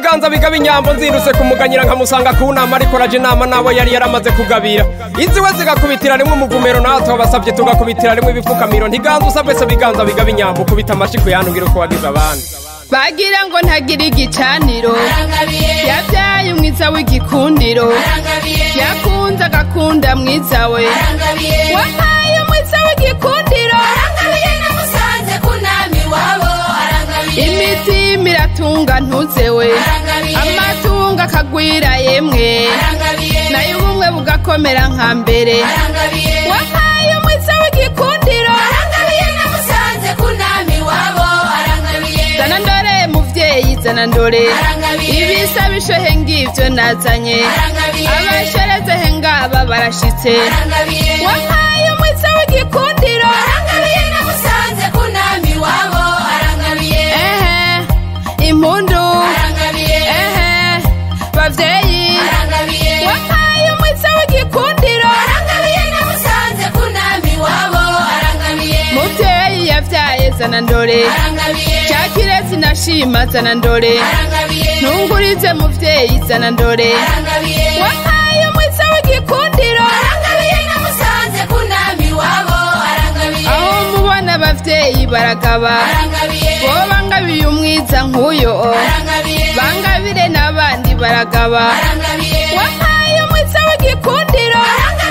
biganza bigaba inyambo nzindutse kumuganyira nkamusanga ku nama ariko raje inama nabo yari yaramaze kugabira iziwe zigakubitira rimwe umuvumero natwe basabye tugakubitira rimwe ibifukamiro ntiganza usabwe se biganza bigaba inyambo ukubita amashi kuyanubwira uko wagize abandi bagira ngo ntagira igicaniro yabyaye umwiza w'igikundiro yakunze agakunda mwiza we wampaye umwiza w'igikundiro imitima iratunga ntuze we amatungo akagwira yemwe nayo ubumwe bugakomera nka mbere wampaye umwiza w'igikundiro zana ndore muvyeyi zana ndore ibisabishohe ngivyo nazanye abasherezehe ngaba barashitse wampaye umwiza w'igikundiro ehe impundu ehe bavyeyi wampaye umwiza w'igikundiro muvyeyi yavyaye zana ndore cyakirezi nashima zana ndore ntungurize muvyeyi zana ndore wampaye umwiza w'igikundiro aho mubona abavyeyi baragaba bo bangabiye umwiza nk'uyo bangabire n'abandi baragaba wampaye umwiza w'igikundiro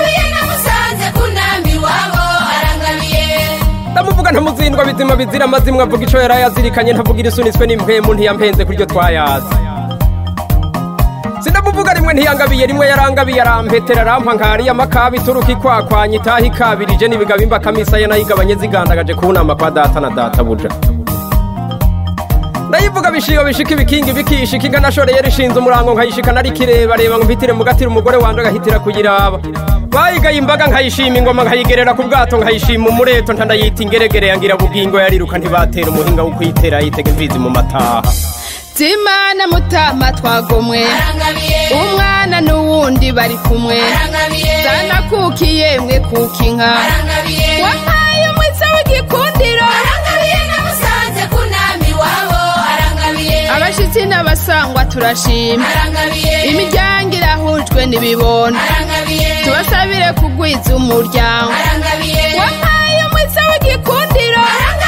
ndamuvuga ntamuzindwa bizima bizira amazimwe avuga ico yari yazirikanye ntavugira isunitswe n'impwemu ntiyampenze kuryo twayazi sindamuvuga rimwe ntiyangabiye rimwe yarangabiye arampetera arampa nkariya makabi turuka ikwakwanya itaha ikabirije n'ibigabimba kamisaya nayigabanye zigandagaje ku nama kwa data na data buja ndayivuga bishiyo bishika ibikingi bikishika inka nashoreye rishinze umurango nkayishika nari kireba reba ngo mpitire mugatira umugore wanje agahitira kuyiraba bayigaye imbaga nkayishima ingoma nkayigerera ku bwato nkayishima umureto ntandayita ingeregere yangira bugingo yariruka ntibatera umuhinga wo kuyitera yitega imvizi mu mataha zimana mutama twagomwe umwana n'uwundi bari kumwe zana kuki yemwe kuki inka wampaye umwiza w'igikundiro abashitsi n'abasangwa turashima imiryango irahujwe n'ibibondo tubasabire kugwiza umuryango wampaye umwiza w'igikundiro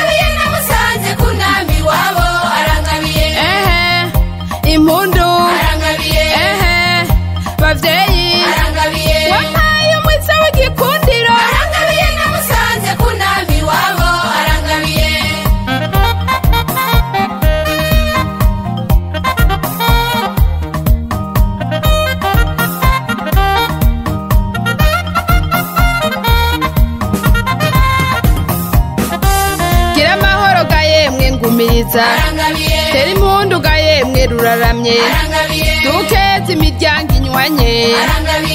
ehe impundu ehe bavyeyi wampaye umwiza w'igikundiro gira amahoro ga yemwe ngumiriza tera impundu ga yemwe ruraramye dukeze imiryango inywanye